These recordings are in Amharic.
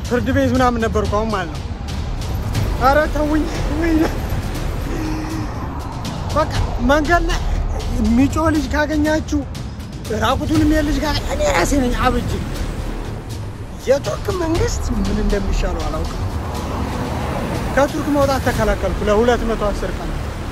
ፍርድ ቤት ምናምን ነበርኩ አሁን ማለት ነው። ኧረ ተውኝ። በቃ መንገድ ላይ የሚጮህ ልጅ ካገኛችሁ ራቁቱን የሚሄድ ልጅ ካገ እኔ ራሴ ነኝ አብጅ። የቱርክ መንግስት ምን እንደሚሻለው አላውቅም። ከቱርክ መውጣት ተከላከልኩ ለሁለት መቶ አስር ቀን።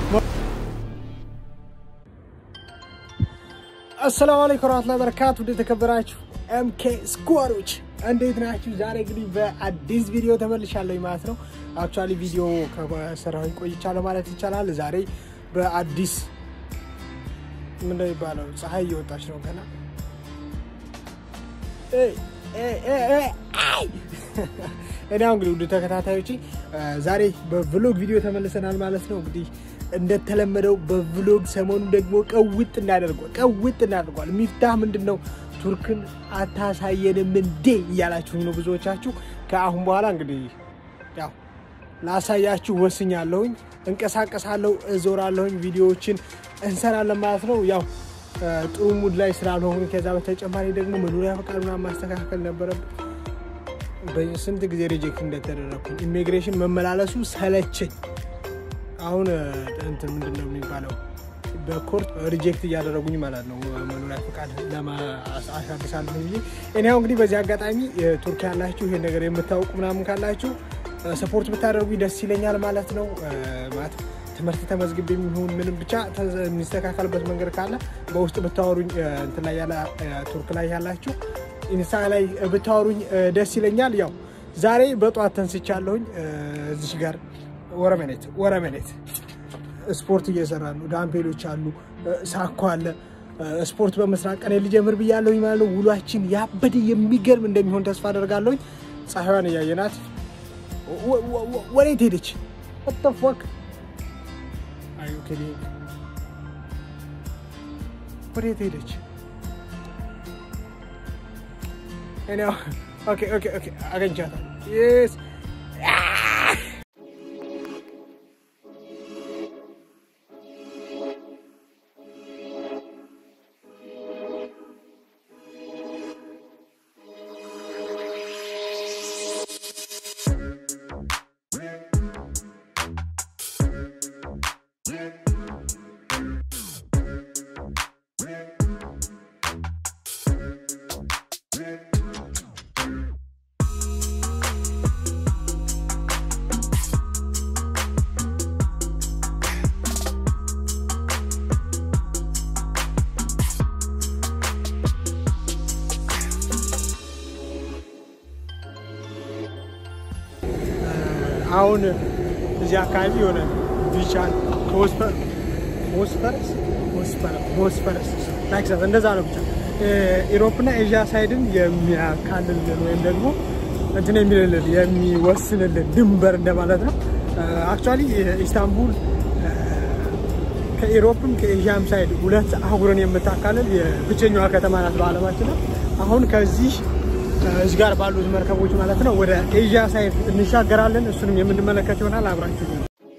አሰላሙ አለይኩም ወራህመቱላሂ ወበረካቱ። ወደ ተከበራችሁ ኤምኬ ስኳሮች እንዴት ናችሁ? ዛሬ እንግዲህ በአዲስ ቪዲዮ ተመልሻለሁ ማለት ነው። አክቹዋሊ ቪዲዮ ከሰራሁኝ ቆይቻለሁ ማለት ይቻላል። ዛሬ በአዲስ ምን እንደሚባለው ፀሐይ እየወጣች ነው ገና እኔ አሁን እንግዲህ ውድ ተከታታዮች ዛሬ በቭሎግ ቪዲዮ ተመልሰናል ማለት ነው። እንግዲህ እንደተለመደው በቭሎግ ሰሞኑ ደግሞ ቀውጥ እናደርጓል ቀውጥ እናደርጓል። ሚፍታህ ምንድን ነው ቱርክን አታሳየንም እንዴ እያላችሁኝ ነው ብዙዎቻችሁ። ከአሁን በኋላ እንግዲህ ያው ላሳያችሁ ወስኛለሁኝ። እንቀሳቀሳለሁ፣ እዞራለሁኝ፣ ቪዲዮዎችን እንሰራለን ማለት ነው። ያው ጥሩ ሙድ ላይ ስላልሆኑ ከዛ በተጨማሪ ደግሞ መኖሪያ ፈቃድ ምናምን ማስተካከል ነበረብን። በስንት ጊዜ ሪጀክት እንደተደረግኩኝ ኢሚግሬሽን መመላለሱ ሰለቸኝ። አሁን እንትን ምንድን ነው የሚባለው በኮርት ሪጀክት እያደረጉኝ ማለት ነው። መኖሪያ ፈቃድ አሳድሳለሁ ብዬ እኔ አሁን እንግዲህ በዚህ አጋጣሚ ቱርክ ያላችሁ ይሄን ነገር የምታውቁ ምናምን ካላችሁ ሰፖርት ብታደርጉኝ ደስ ይለኛል ማለት ነው። ማለት ትምህርት ተመዝግቤ የሚሆን ምንም ብቻ የሚስተካከልበት መንገድ ካለ በውስጥ ብታወሩኝ እንትን ላይ ያለ ቱርክ ላይ ያላችሁ ኢንስታ ላይ ብታወሩኝ ደስ ይለኛል። ያው ዛሬ በጠዋት ተንስቻለሁኝ። እዚሽ ጋር ወረመኔት ወረመኔት ስፖርት እየሰራ ነው። ዳምፔሎች አሉ፣ ሳኮ አለ። ስፖርት በመስራት ቀን ልጀምር ብያለሁኝ ማለት ነው። ውሏችን ያበደ የሚገርም እንደሚሆን ተስፋ አደርጋለሁኝ። ፀሐይዋን እያየናት ወዴት ሄደች? ወተፎክ ወዴት ሄደች? አገኝቻታለሁ። አሁን እዚህ አካባቢ የሆነ ቢቻን ቦስፈረስ ቦስፈረስ ታክሳስ እንደዛ ነው። ብቻ ኢሮፕና ኤዥያ ሳይድን የሚያካልልን ወይም ደግሞ እንትን የሚልልን የሚወስንልን ድንበር እንደማለት ነው። አክቹዋሊ ኢስታንቡል ከኢሮፕም ከኤዥያም ሳይድ ሁለት አህጉርን የምታካልል የብቸኛዋ ከተማ ናት በዓለማችን ነው። አሁን ከዚህ እዚህ ጋር ባሉት መርከቦች ማለት ነው ወደ ኤዥያ ሳይድ እንሻገራለን። እሱንም የምንመለከት ይሆናል። አብራችሁ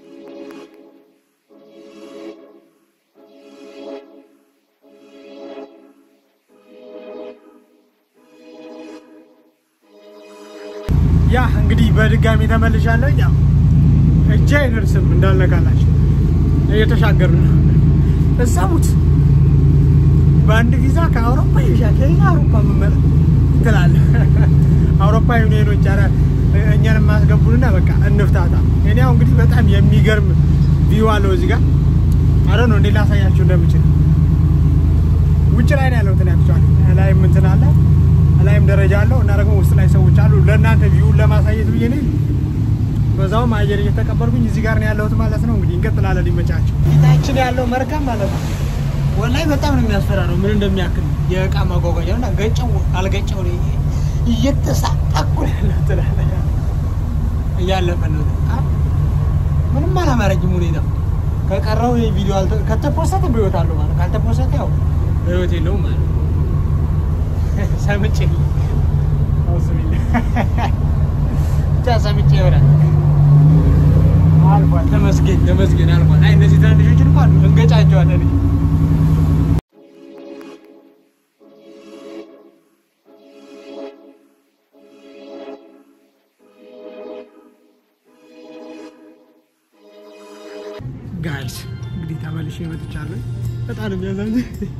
ያ እንግዲህ በድጋሚ ተመልሻለሁ። ያው እጄ አይደርስም እንዳልነካላችሁ እየተሻገርን ነው። እሰቡት በአንድ ቪዛ ከአውሮፓ ኤዥያ ከኤዥያ አውሮፓ መመለ ትላለህ አውሮፓ ዩኒየኖች ኧረ እኛን የማስገቡንና በቃ እንፍታታ። እኔ ያው እንግዲህ በጣም የሚገርም ቪው አለው እዚህ ጋር አረ ነው እንዴ ላሳያችሁ እንደምችል ውጭ ላይ ነው ያለው እንትን ያክቸዋል ላይም እንትን አለ ላይም ደረጃ አለው እና ደግሞ ውስጥ ላይ ሰዎች አሉ። ለእናንተ ቪውን ለማሳየት ብዬ ነው በዛውም አየር እየተቀበልኩኝ እዚህ ጋር ነው ያለሁት ማለት ነው። እንግዲህ እንቀጥላለን። ሊመቻቸው ፊታችን ያለው መርከብ ማለት ነው ወላይ በጣም ነው የሚያስፈራረው። ምን እንደሚያክል የእቃ ማጓጓዣ እና ገጨው አልገጨው እየተሳቀቁ ያለው ትላለህ። እያለፈ ነው። ምንም አላማረኝም ሁኔታ። ከቀረው ቪዲዮ ከተፖሰተ በህይወት አለው ማለት ካልተፖሰተ ያው በህይወት የለውም ማለት ሰምቼ ብቻ ሰምቼ ይሆናል። አልፏል። ተመስገን ተመስገን አልፏል። አይ እነዚህ ትናንሾች እንኳን እንገጫቸዋለን። ጋይስ እንግዲህ ተመልሼ መጥቻለሁ። በጣም የሚያሳዝን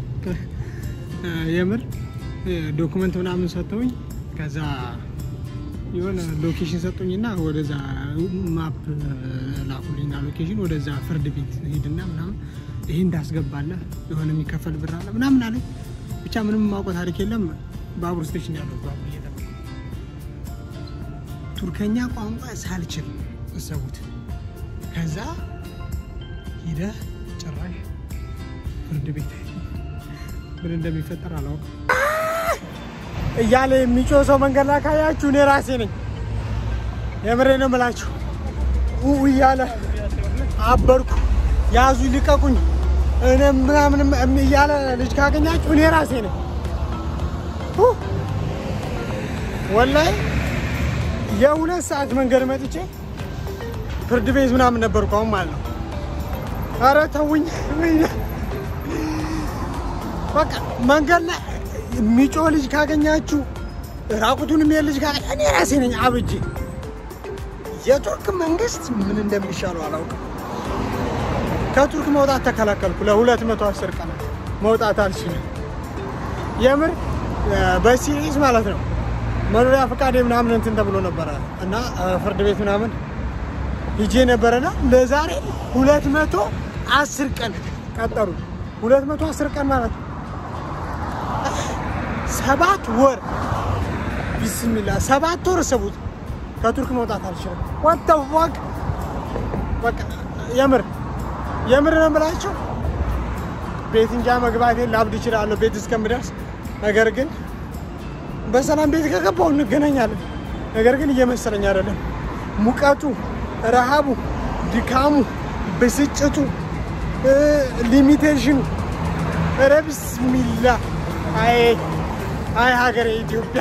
የምር ዶኩመንት ምናምን ሰጥተውኝ ከዛ የሆነ ሎኬሽን ሰጡኝና ወደዛ ማፕ ላኩልኝና ሎኬሽን ወደዛ ፍርድ ቤት ሂድና ምናምን ይሄ እንዳስገባለህ የሆነ የሚከፈል ብር አለ ምናምን አለኝ። ብቻ ምንም የማውቀው ታሪክ የለም። ባቡር ስቴሽን ያለው ባቡር እየጠበቁ ቱርከኛ ቋንቋ ሳልችል እሰቡት። ከዛ ሂደህ ጭራሽ ፍርድ ቤት ምን እንደሚፈጠር አላውቅም እያለ የሚጮህ ሰው መንገድ ላይ ካያችሁ እኔ ራሴ ነኝ። የምሬ ነው የምላችሁ። ኡ እያለ አበርኩ፣ ያዙ ልቀቁኝ፣ እኔ ምናምንም እያለ ልጅ ካገኛችሁ እኔ ራሴ ነኝ። ወላይ የሁለት ሰዓት መንገድ መጥቼ ፍርድ ቤት ምናምን ነበርኩ አሁን ማለት ነው። ኧረ ተውኝ። በቃ መንገድ ላይ የሚጮህ ልጅ ካገኛችሁ ራቁቱን የሚሄድ ልጅ ካገኘ እኔ ራሴ ነኝ አብጄ። የቱርክ መንግስት ምን እንደሚሻለው አላውቅም። ከቱርክ መውጣት ተከላከልኩ ለሁለት መቶ አስር ቀናት መውጣት አልችልም። የምር በሲሪስ ማለት ነው። መኖሪያ ፈቃዴ ምናምን እንትን ተብሎ ነበረ እና ፍርድ ቤት ምናምን ሂጄ ነበረና ለዛሬ ሁለት መቶ አስር ቀን ቀጠሩ። ሁለት መቶ አስር ቀን ማለት ነው ሰባት ወር ቢስሚላ ሰባት ወር እሰቡት። ከቱርክ መውጣት አልችልም። ወጣ ዋቅ በቃ የምር የምር ነው የምላቸው። ቤት እንጃ መግባቴን ላብድ እችላለሁ ቤት እስከምደርስ። ነገር ግን በሰላም ቤት ከገባው እንገናኛለን። ነገር ግን እየመሰለኝ አይደለም። ሙቀቱ፣ ረሃቡ፣ ድካሙ፣ ብስጭቱ፣ ሊሚቴሽኑ ኧረ ቢስሚላ አይ አይ ሀገሬ ኢትዮጵያ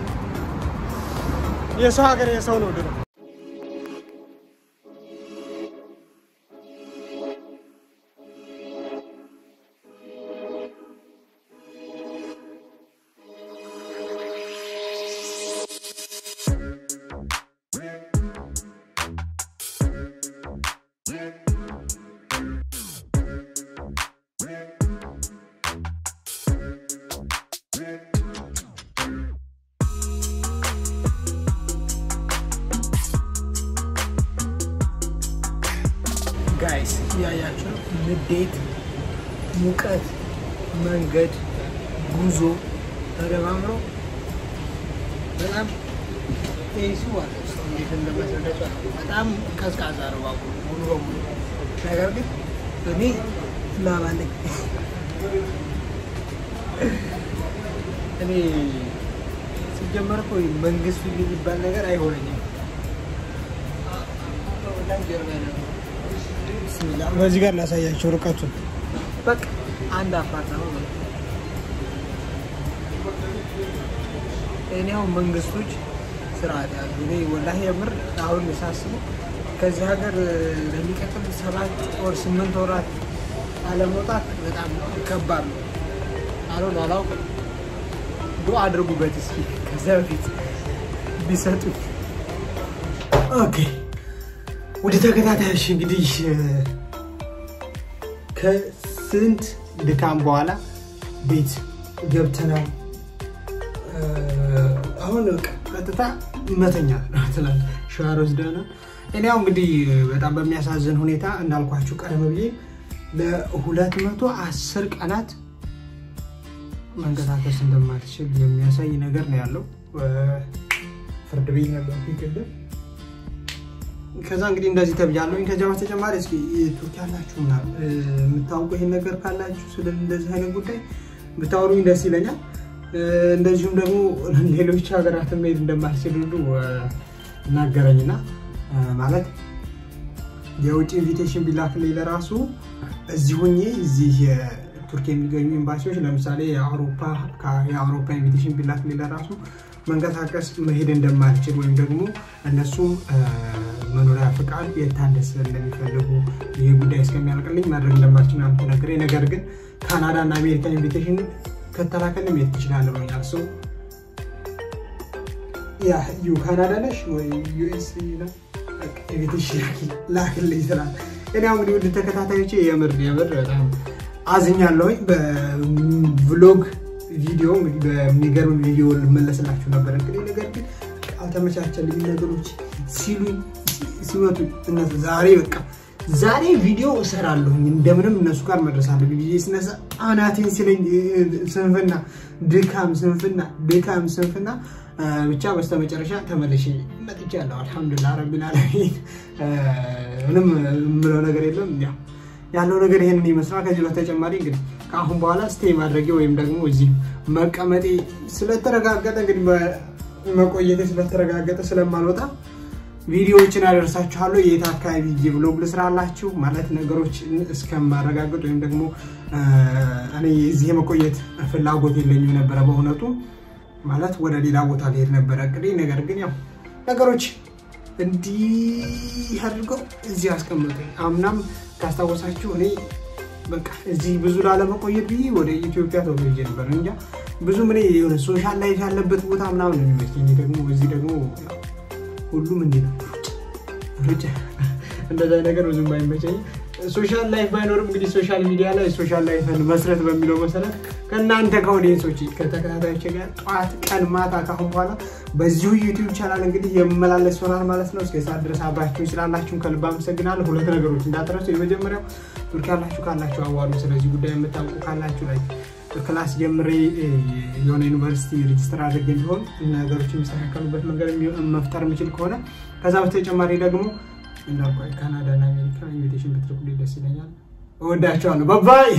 የሰው ሀገር የሰው ነው ድሮ ጋይስ እያያችሁ ነው። ንዴት፣ ሙቀት፣ መንገድ፣ ጉዞ ተደማምሮ በጣም ሱ አለ። እንዴት እንደመሰለች በጣም ቀዝቃዛ ነው ባቡሩ ሙሉ በሙሉ። ነገር ግን እኔ ላባለኝ እኔ ሲጀመር እኮ መንግስት የሚባል ነገር አይሆነኝም። በዚህ ጋር ላሳያቸው ርቀቱን። በቃ አንድ አፓርታማ ነው። እኔ አሁን መንግስቶች ስርዓት ያሉ እኔ ወላሂ የምር አሁን ሳስበው ከዚህ ሀገር ለሚቀጥል ሰባት ወር ስምንት ወራት አለመውጣት በጣም ከባድ ነው። አልሆን አላውቅም። ዱአ አድርጉበት እስኪ ከዚያ በፊት ቢሰጡኝ። ኦኬ ወደ ተከታታዮች እንግዲህ ከስንት ድካም በኋላ ቤት ገብተናል። አሁን ቀጥታ መተኛ ትላል ሸዋር ወስደና እኔ ያው እንግዲህ በጣም በሚያሳዝን ሁኔታ እንዳልኳችሁ ቀደም ብዬ ለሁለት መቶ አስር ቀናት መንቀሳቀስ እንደማትችል የሚያሳይ ነገር ነው ያለው። ፍርድ ቤት ነበር ቅድም ከዛ እንግዲህ እንደዚህ ተብያለሁኝ። ከዚያ በተጨማሪ እስኪ ቱርክ ያላችሁ ምናምን የምታውቁ ይሄን ነገር ካላችሁ ስለ እንደዚህ አይነት ጉዳይ ብታወሩኝ ደስ ይለኛል። እንደዚሁም ደግሞ ሌሎች ሀገራት መሄድ እንደማልችል ሁሉ እናገረኝና ማለት የውጭ ኢንቪቴሽን ቢላክልኝ ለራሱ እዚህ ሆኜ እዚህ የቱርክ የሚገኙ ኤምባሲዎች ለምሳሌ የአውሮፓ የአውሮፓ ኢንቪቴሽን ቢላክልኝ ለራሱ መንቀሳቀስ መሄድ እንደማልችል ወይም ደግሞ እነሱም መኖሪያ ፈቃድ የታደሰ እንደሚፈልጉ ይህ ጉዳይ እስከሚያልቅልኝ ማድረግ እንደማልችል ነው የምትነግረኝ። ነገር ግን ካናዳ እና አሜሪካ ኢንቪቴሽን ከተላከልኝ መሄድ ትችላለህ ብሎኛል። ሰው ያ ዩ ካናዳ ነሽ ወይ ዩኤስ ኢንቪቴሽን ላክልኝ ስላል እኔ አሁን እንግዲህ ውድ ተከታታዮቼ የምር የምር በጣም አዝኛለሁኝ። በቭሎግ ቪዲዮ እንግዲህ በሚገርም ቪዲዮ ልመለስላችሁ ነበር እንግዲህ ነገር ግን አልተመቻቸልኝ ነገሮች ሲሉኝ ሲመቱ እነሱ ዛሬ በቃ ዛሬ ቪዲዮ እሰራለሁኝ እንደምንም እነሱ ጋር መድረስ አለብኝ ብዬ ስነሳ አናቴን ሲለኝ ስንፍና፣ ድካም፣ ስንፍና፣ ድካም፣ ስንፍና ብቻ በስተመጨረሻ ተመልሼ መጥቻለሁ። አልሐምዱሊላህ ረቢል ዓለሚን። ምንም የምለው ነገር የለም። ያው ያለው ነገር ይሄንን ይመስላል። ከዚህ በተጨማሪ እንግዲህ ከአሁን በኋላ ስቴ ማድረጌ ወይም ደግሞ እዚህ መቀመጤ ስለተረጋገጠ እንግዲህ መቆየቴ ስለተረጋገጠ ስለማልወጣ ቪዲዮዎችን አደርሳችኋለሁ። የት አካባቢ ሂጄ ብሎግ ልስራላችሁ ማለት ነገሮች እስከማረጋገጥ ወይም ደግሞ እኔ እዚህ የመቆየት ፍላጎት የለኝም ነበረ በእውነቱ ማለት ወደ ሌላ ቦታ ልሄድ ነበረ እቅዴ። ነገር ግን ያው ነገሮች እንዲህ አድርገው እዚህ አስቀምጡኝ። አምናም ካስታወሳችሁ እኔ በቃ እዚህ ብዙ ላለመቆየት ብዬ ወደ ኢትዮጵያ ተወልጄ ነበር። እንጃ ብዙም እኔ የሆነ ሶሻል ላይፍ ያለበት ቦታ ምናምን ነው የሚመስለኝ። ደግሞ እዚህ ደግሞ ሁሉም እንዲህ ነው ሩጫ፣ እንደዛ ነገር ብዙም አይመቸኝ። ሶሻል ላይፍ ባይኖርም እንግዲህ ሶሻል ሚዲያ ላይ ሶሻል ላይፍን መስረት በሚለው መሰረት ከእናንተ ከኦዲየንሶች ከተከታታዮች ጋር ጠዋት፣ ቀን፣ ማታ ካሁን በኋላ በዚሁ ዩቲዩብ ቻናል እንግዲህ የመላለስ ይሆናል ማለት ነው። እስከ ሰዓት ድረስ አብራችሁን ስላላችሁን ከልብ አመሰግናለሁ። ሁለት ነገሮች እንዳትረሱ። የመጀመሪያው ቱርክ ያላችሁ ካላችሁ አዋሩ። ስለዚህ ጉዳይ የምታውቁ ካላችሁ ላይ ክላስ ጀምሬ የሆነ ዩኒቨርሲቲ ሬጅስተር አድርገ ቢሆን ነገሮች የሚስተካከሉበት መንገድ መፍጠር የምችል ከሆነ ከዛ በተጨማሪ ደግሞ እንዳልኳ ካናዳ እና አሜሪካ ኢንቪቴሽን ብትልኩልኝ ደስ ይለኛል። እወዳቸዋለሁ። ባባይ